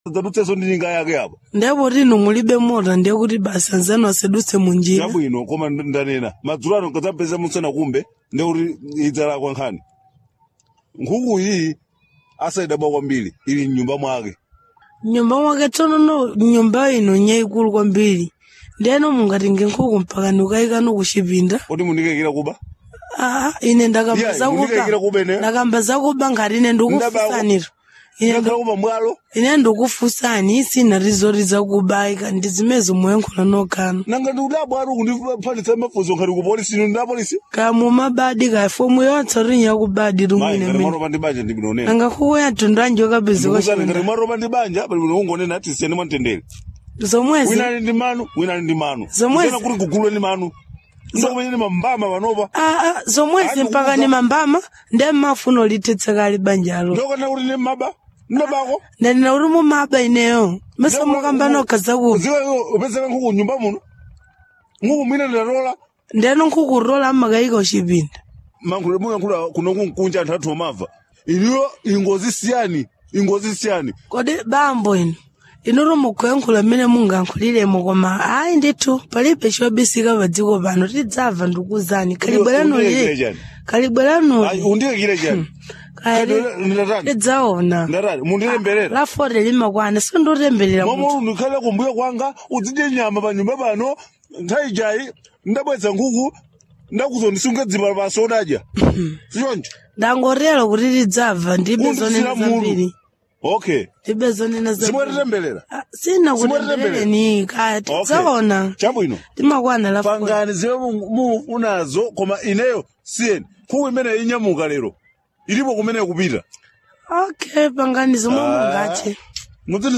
dzadutsenso ndi njinga yake apa ndipo tino mulibe mota ndiye kuti basi anzanu asadutse munjira chabwino koma nd- ndanena madzulo ano nkadzapeza musana kumbe ndi kuti idzalakwa nkhani nkhuku iyi asaidabwa kwambiri ili mnyumba mwake nyumba mwake tsonono nyumba ino nyayikulu kwambiri ndiyeno mungatinge nkhuku mpaka ndikayikano kuchipinda kuti mundikekera kuba Ah, ine ndakamba Yeah, ndikayikira zakuba kuba ine. ndakamba zakuba ngati ine ndikufusaniro ine ndakhala kuba mwalo ine ndikufusani sina rizori zakubayika ndi zimezi muyankhula nokano nanga ndikudabwa ari kundiphanitsa mafunzo ngati ku polisi ino nda polisi kamu mabadi ka fomu yonse uri yakubadi mayi rumwine ngati mene mwaropa ndi banja ndibinonena nanga khuku yatundu anje ndikuzani ngati wakapezeka mwaropa ndi banja pali bwino ungonena ati siyani mwamtendere zomwezi wina ali ndi manu wina ali ndi manu Zomwezi- Kusiyana kuti kugulwe ndi manu ndokumenyeni mambama panopa Ah, ah, zomwezi Ani mpaka kukuza- ni mambama nde mmafuna ulithetsa kali banjalo ndokana kuti ndi maba ndabako ndanena uri mumaba ineyo mese mukamba nokha zakuba ziwe upezeka nkhuku nyumba muno nkhuku mwina ndatola ndeno nkhukurola mmakayika uchipinda mankhule muyankhula kuno kunkunja anthu athu omava iliyo ingozi siyani ingozi siyani kodi bambo ino inuro mukuyankhula mmene mungankhuliremo koma ayi ndithu palibe chobisika pa dziko pano tidzamva ndikuzani kalibweranuli Undiyekire chani? Ayi, kalibweranuli undiyekire chani ndatani tidzaona ndatani mundilemberera la fote limakwana sindotemberera munthu momwe ndikhale kumbuyo kwanga udzidye nyama pa nyumba pano nthawi jayi ndabweza nkhuku ndakuzondisunga dzima pasi odadya sichoncho ndangotero kuti tidzamva ndibe zonena Kundisira munthu. zambiri okay ndibe zonena zambiri simwetitemberera Ah, sina Simwetitemberera. kutemberereni kaya tidzaona chabwino timakwana la fote pangani zimwe mu- mufunazo koma ineyo siyeni nkhuku imene inyamuka lero ilipo kumene kupita okay pangani zomwe Ah. mungathe mudziti